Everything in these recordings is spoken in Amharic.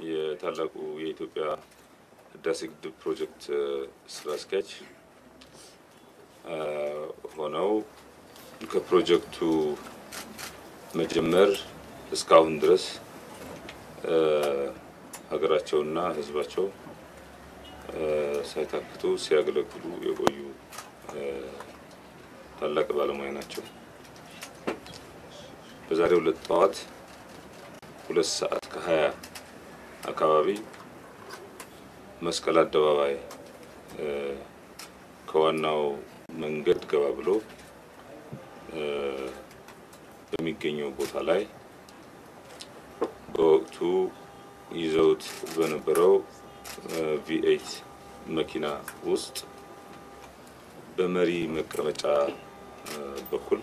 የታላቁ የኢትዮጵያ ህዳሴ ግድብ ፕሮጀክት ስራ አስኪያጅ ሆነው ከፕሮጀክቱ መጀመር እስካሁን ድረስ ሀገራቸውና ህዝባቸው ሳይታክቱ ሲያገለግሉ የቆዩ ታላቅ ባለሙያ ናቸው። በዛሬው ዕለት ጠዋት ሁለት ሰዓት ከሀያ አካባቢ መስቀል አደባባይ ከዋናው መንገድ ገባ ብሎ በሚገኘው ቦታ ላይ በወቅቱ ይዘውት በነበረው ቪኤይት መኪና ውስጥ በመሪ መቀመጫ በኩል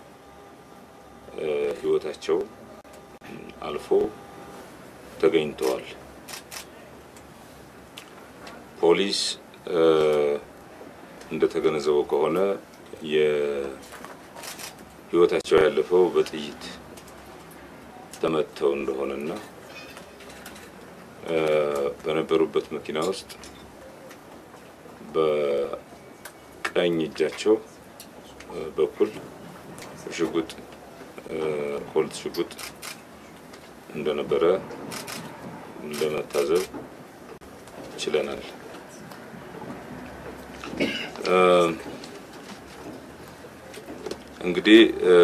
ህይወታቸው አልፎ ተገኝተዋል። ፖሊስ እንደተገነዘበው ከሆነ የህይወታቸው ያለፈው በጥይት ተመተው እንደሆነና በነበሩበት መኪና ውስጥ በቀኝ እጃቸው በኩል ሽጉጥ ኮልት ሽጉጥ እንደነበረ ለመታዘብ ችለናል። እንግዲህ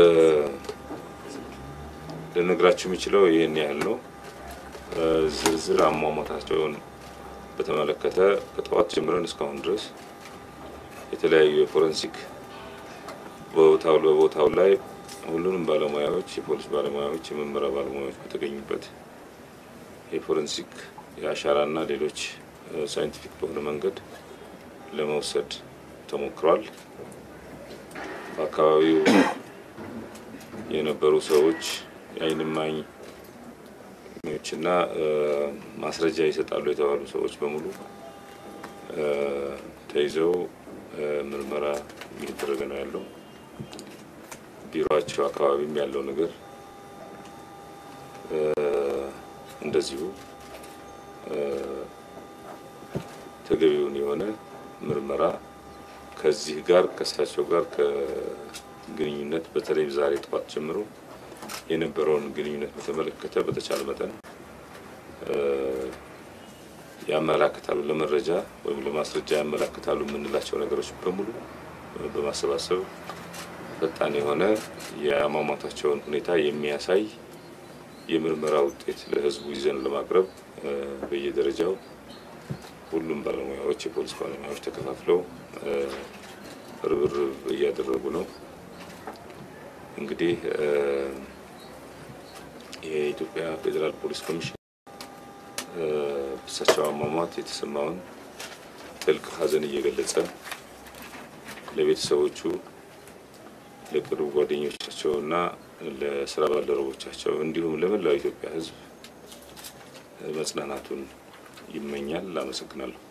ልነግራችሁ የሚችለው ይህን ያህል ነው። ዝርዝር አሟሟታቸውን በተመለከተ ከጠዋት ጀምረን እስካሁን ድረስ የተለያዩ የፎረንሲክ ቦታው በቦታው ላይ ሁሉንም ባለሙያዎች የፖሊስ ባለሙያዎች፣ የምርመራ ባለሙያዎች በተገኙበት የፎረንሲክ የአሻራና ሌሎች ሳይንቲፊክ በሆነ መንገድ ለመውሰድ ተሞክሯል። በአካባቢው የነበሩ ሰዎች የዓይን እማኞችና ማስረጃ ይሰጣሉ የተባሉ ሰዎች በሙሉ ተይዘው ምርመራ እየተደረገ ነው ያለው። ቢሮቸው አካባቢም ያለው ነገር እንደዚሁ ተገቢውን የሆነ ምርመራ ከዚህ ጋር ከእሳቸው ጋር ከግንኙነት በተለይ ዛሬ ጠዋት ጀምሮ የነበረውን ግንኙነት በተመለከተ በተቻለ መጠን ያመላክታሉ ለመረጃ ወይም ለማስረጃ ያመላክታሉ የምንላቸው ነገሮች በሙሉ በማሰባሰብ ፈጣን የሆነ የአሟሟታቸውን ሁኔታ የሚያሳይ የምርመራ ውጤት ለሕዝቡ ይዘን ለማቅረብ በየደረጃው ሁሉም ባለሙያዎች የፖሊስ ባለሙያዎች ተከፋፍለው ርብርብ እያደረጉ ነው። እንግዲህ የኢትዮጵያ ፌዴራል ፖሊስ ኮሚሽን እሳቸው አሟሟት የተሰማውን ጥልቅ ሐዘን እየገለጸ ለቤተሰቦቹ ለቅርብ ጓደኞቻቸው እና ለስራ ባልደረቦቻቸው እንዲሁም ለመላው ኢትዮጵያ ሕዝብ መጽናናቱን ይመኛል። አመሰግናለሁ።